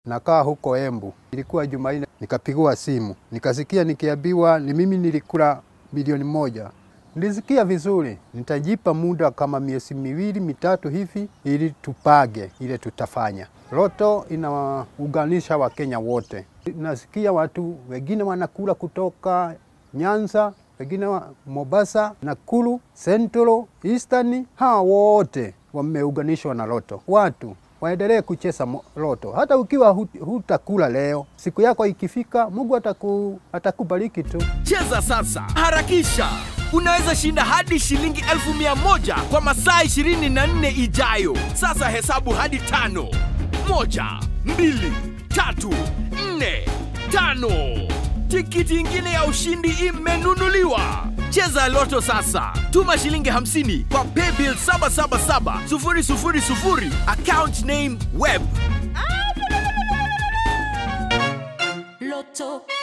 nakaa huko Embu. Ilikuwa Jumanne, nikapigiwa simu, nikasikia nikiambiwa ni mimi nilikula milioni moja. Nilisikia vizuri, nitajipa muda kama miezi miwili mitatu hivi, ili tupage ile tutafanya. Loto inaunganisha Wakenya wote. Nasikia watu wengine wanakula kutoka Nyanza, wengine wa Mombasa, Nakuru, Central, Eastern, hawa wote wameunganishwa na Loto. Watu waendelee kucheza mo- Loto, hata ukiwa hut- hutakula leo, siku yako ikifika, Mungu ataku, atakubariki tu. Cheza sasa, harakisha! Unaweza shinda hadi shilingi elfu mia moja kwa masaa 24 ijayo. Sasa hesabu hadi tano. Moja, mbili, tatu, nne, tano. Tikiti ingine ya ushindi imenunuliwa. Cheza Loto sasa. Tuma shilingi 50 kwa paybill 777 000 account name web. Loto